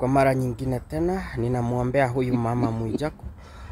Kwa mara nyingine tena ninamwombea huyu mama Mwijaku.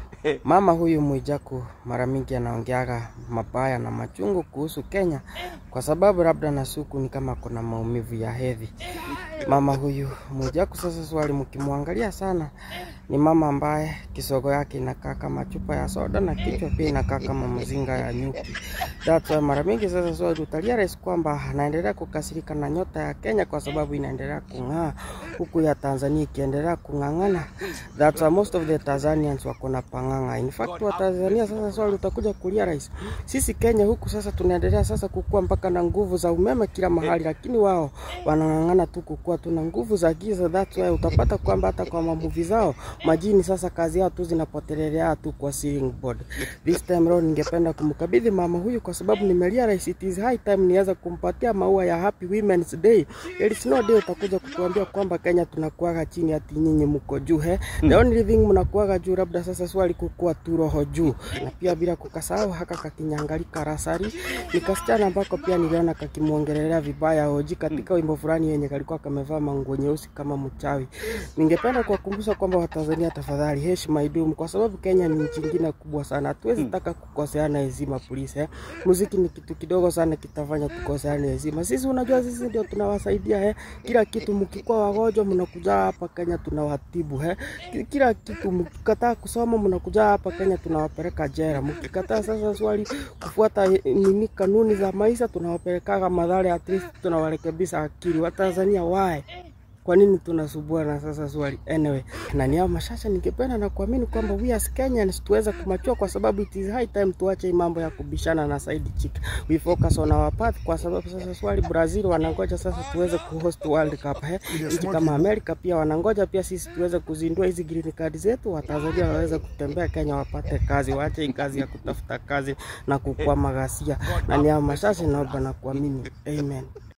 Mama huyu Mwijaku mara mingi anaongeaga mabaya na machungu kuhusu Kenya kwa sababu labda nasuku ni kama kuna maumivu ya hedhi. Mama huyu Mwijaku sasa, swali mkimwangalia sana, ni mama ambaye kisogo yake inakaa kama chupa ya soda na kichwa pia inakaa kama mzinga ya nyuki. That's why mara mingi sasa swali utarealize kwamba anaendelea kukasirika na nyota ya Kenya kwa sababu inaendelea kung'aa huku ya Tanzania ikiendelea kung'ang'ana. That's why most of the Tanzanians wako na pang'ang'a. In fact wa Tanzania sasa swali utakuja kurealize sisi Kenya huku sasa tunaendelea sasa kukua mpaka na nguvu za umeme kila mahali, lakini wao wanang'ang'ana tu kukua tuna nguvu za giza. That's why utapata kwamba hata kwa mamuvi zao majini sasa kazi yao tu zinapotelelea tu kwa ceiling board. This time round ningependa kumkabidhi mama huyu kwa sababu nimerealize it is high time niweza kumpatia maua ya Happy Women's Day. There is no day utakuja kutuambia kwamba Kenya tunakuaga chini ati nyinyi mko juu he. The only thing mnakuaga juu labda sasa swali kukua tu roho juu. Na pia bila kukasahau haka kakinyangali karasari ni kasichana ambako pia niliona kakimwongelelea vibaya hoji katika wimbo fulani yenye kalikuwa kamevaa manguo nyeusi kama mchawi. Ningependa kuwakumbusha kwamba Watanzania, tafadhali heshima idumu, kwa sababu Kenya ni nchi nyingine kubwa sana. Hatuwezi taka kukoseana heshima please, eh. Muziki ni kitu kidogo sana kitafanya tukoseane heshima. Sisi unajua, sisi ndio tunawasaidia eh. Kila kitu mkikuwa wagonjwa mnakuja hapa Kenya tunawatibu eh. Ki- Kila kitu mkikataa kusoma mnakuja hapa Kenya tunawapeleka jela. Mkikataa sasa swali kufuata eh, nini kanuni za maisha tunawapelekaga madhara, at least tunawarekebisha akili. Watanzania wae kwa nini tunasubuana sasa swali anyway na ni hao mashasha ningependa na kuamini kwamba we as Kenyans tuweze kumachua kwa sababu it is high time tuache hii mambo ya kubishana na side chick we focus on our path kwa sababu sasa swali Brazil wanangoja sasa tuweze kuhost World Cup eh nchi kama Amerika pia wanangoja pia sisi tuweze kuzindua hizi green card zetu Watanzania waweze kutembea Kenya wapate kazi waache hii kazi ya kutafuta kazi na kukwama ghasia na ni hao mashasha naomba na kuamini amen